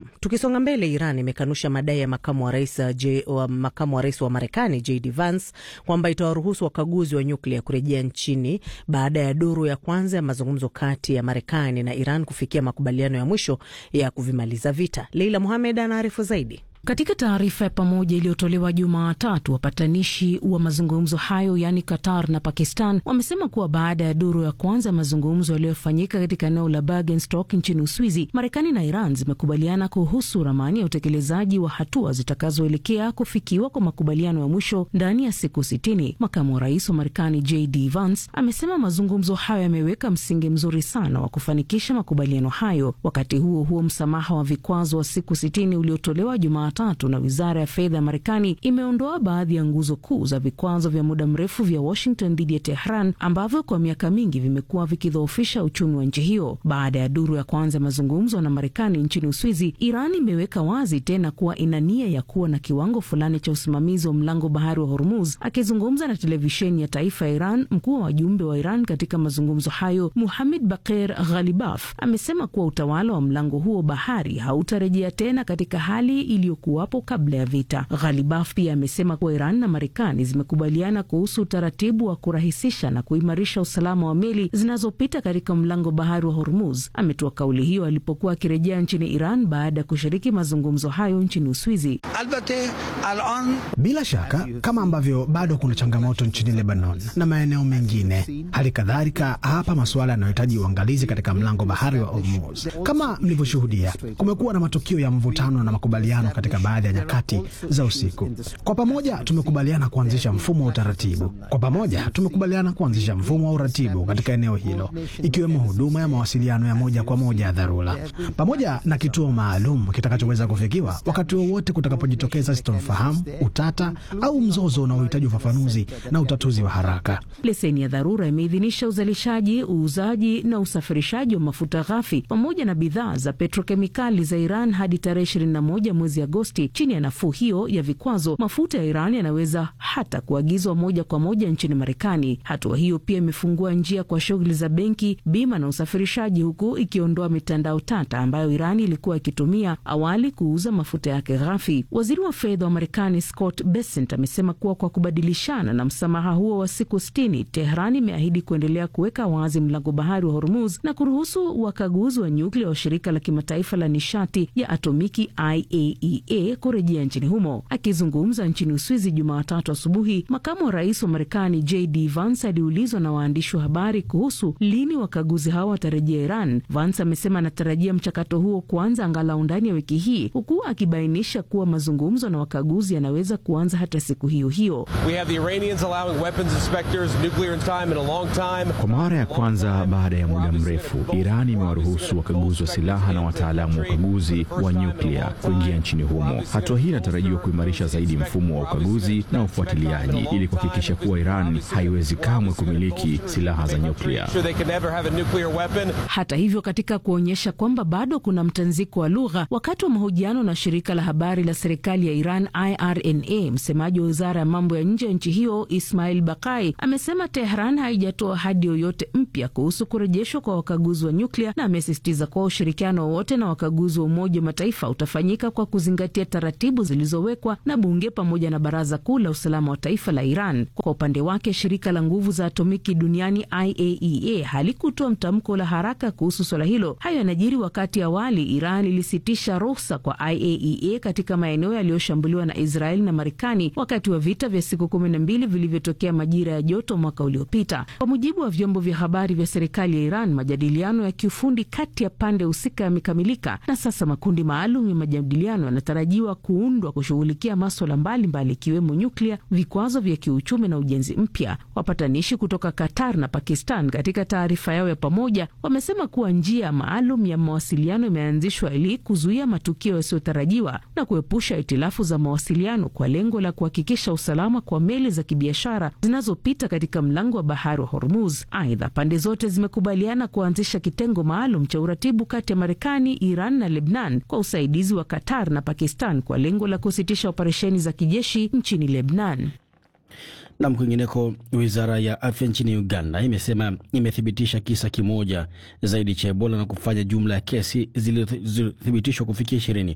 Tukisonga mbele, Iran imekanusha madai ya makamu wa rais J, wa makamu wa rais wa Marekani JD Vance kwamba itawaruhusu wakaguzi wa nyuklia kurejea nchini baada ya duru ya kwanza ya mazungumzo kati ya Marekani na Iran kufikia makubaliano ya mwisho ya kuvimaliza vita. Leila Muhamed anaarifu zaidi. Katika taarifa ya pamoja iliyotolewa Jumatatu, wapatanishi wa mazungumzo hayo yaani Qatar na Pakistan wamesema kuwa baada ya duru ya kwanza ya mazungumzo yaliyofanyika katika eneo la Bergenstock nchini Uswizi, Marekani na Iran zimekubaliana kuhusu ramani ya utekelezaji wa hatua zitakazoelekea kufikiwa kwa makubaliano ya mwisho ndani ya siku sitini. Makamu wa rais wa Marekani JD Vance amesema mazungumzo hayo yameweka msingi mzuri sana wa kufanikisha makubaliano hayo. Wakati huo huo, msamaha wa vikwazo wa siku sitini uliotolewa Jumatatu tatu na wizara ya fedha ya Marekani imeondoa baadhi ya nguzo kuu za vikwazo vya muda mrefu vya Washington dhidi ya Tehran ambavyo kwa miaka mingi vimekuwa vikidhoofisha uchumi wa nchi hiyo. Baada ya duru ya kwanza ya mazungumzo na Marekani nchini Uswizi, Iran imeweka wazi tena kuwa ina nia ya kuwa na kiwango fulani cha usimamizi wa mlango bahari wa Hormuz. Akizungumza na televisheni ya taifa ya Iran, mkuu wa wajumbe wa Iran katika mazungumzo hayo Muhamed Bakir Ghalibaf amesema kuwa utawala wa mlango huo bahari hautarejea tena katika hali iliyo kuwapo kabla ya vita. Ghalibaf pia amesema kuwa Iran na Marekani zimekubaliana kuhusu utaratibu wa kurahisisha na kuimarisha usalama wa meli zinazopita katika mlango bahari wa Hormuz. Ametoa kauli hiyo alipokuwa akirejea nchini Iran baada ya kushiriki mazungumzo hayo nchini Uswizi. Bila shaka, kama ambavyo bado kuna changamoto nchini Lebanon na maeneo mengine, hali kadhalika hapa masuala yanayohitaji uangalizi katika mlango bahari wa Hormuz. Kama mlivyoshuhudia, kumekuwa na matukio ya mvutano na makubaliano katika baadhi ya nyakati za usiku. Kwa pamoja tumekubaliana kuanzisha mfumo wa utaratibu. Kwa pamoja tumekubaliana kuanzisha mfumo wa uratibu katika eneo hilo, ikiwemo huduma ya mawasiliano ya moja kwa moja ya dharura, pamoja na kituo maalum kitakachoweza kufikiwa wakati wowote kutakapojitokeza sitofahamu, utata au mzozo unaohitaji ufafanuzi na utatuzi wa haraka. Leseni ya dharura imeidhinisha uzalishaji, uuzaji na usafirishaji wa mafuta ghafi pamoja na bidhaa za petrokemikali za Iran hadi tarehe 21 mwezi Agosti. Chini ya nafuu hiyo ya vikwazo, mafuta ya Iran yanaweza hata kuagizwa moja kwa moja nchini Marekani. Hatua hiyo pia imefungua njia kwa shughuli za benki, bima na usafirishaji, huku ikiondoa mitandao tata ambayo Iran ilikuwa ikitumia awali kuuza mafuta yake ghafi. Waziri wa fedha wa Marekani Scott Bessent amesema kuwa kwa kubadilishana na msamaha huo wa siku sitini, Tehran imeahidi kuendelea kuweka wazi mlango bahari wa Hormuz na kuruhusu wakaguzi wa nyuklia wa shirika la kimataifa la nishati ya atomiki IAEA kurejea nchini humo. Akizungumza nchini Uswizi Jumatatu asubuhi, makamu wa rais wa Marekani JD Vance aliulizwa na waandishi wa habari kuhusu lini wakaguzi hao watarejea Iran. Vance amesema anatarajia mchakato huo kuanza angalau ndani ya wiki hii, huku akibainisha kuwa mazungumzo na wakaguzi yanaweza kuanza hata siku hiyo hiyo. Kwa mara ya kwanza baada ya muda mrefu, Iran imewaruhusu wakaguzi wa silaha na wataalamu wa ukaguzi wa nyuklia kuingia nchini humo. Hatua hii inatarajiwa kuimarisha zaidi mfumo wa ukaguzi na ufuatiliaji ili kuhakikisha kuwa Iran haiwezi kamwe kumiliki silaha za nyuklia. Hata hivyo, katika kuonyesha kwamba bado kuna mtanziko wa lugha, wakati wa mahojiano na shirika la habari la serikali ya Iran IRNA, msemaji wa wizara ya mambo ya nje ya nchi hiyo Ismail Bakai amesema Tehran haijatoa ahadi yoyote mpya kuhusu kurejeshwa kwa wakaguzi wa nyuklia, na amesisitiza kuwa ushirikiano wowote na wakaguzi wa Umoja wa Mataifa utafanyika kwa kuzingatia taratibu zilizowekwa na bunge pamoja na Baraza Kuu la Usalama wa Taifa la Iran. Kwa upande wake, shirika la nguvu za atomiki duniani IAEA halikutoa mtamko la haraka kuhusu swala hilo. Hayo yanajiri wakati awali Iran ilisitisha ruhusa kwa IAEA katika maeneo yaliyoshambuliwa na Israeli na Marekani wakati wa vita vya siku kumi na mbili vilivyotokea majira ya joto mwaka uliopita. Kwa mujibu wa vyombo vya habari vya serikali ya Iran, majadiliano ya kiufundi kati ya pande husika yamekamilika na sasa makundi maalum ya majadiliano yanatarajiwa kuundwa kushughulikia maswala mbalimbali ikiwemo nyuklia, vikwazo vya kiuchumi na ujenzi mpya. Wapatanishi kutoka Qatar na Pakistan katika taarifa yao ya pamoja wamesema kuwa njia maalum ya mawasiliano imeanzishwa ili kuzuia matukio yasiyotarajiwa na kuepusha hitilafu za mawasiliano kwa lengo la kuhakikisha usalama kwa meli za kibiashara zinazopita katika mlango wa bahari wa Hormuz. Aidha, pande zote zimekubaliana kuanzisha kitengo maalum cha uratibu kati ya Marekani, Iran na Lebnan kwa usaidizi wa Qatar na Pakistan kwa lengo la kusitisha operesheni za kijeshi nchini Lebnan. Nam, kwingineko, wizara ya afya nchini Uganda imesema imethibitisha kisa kimoja zaidi cha Ebola na kufanya jumla ya kesi zilizothibitishwa kufikia ishirini.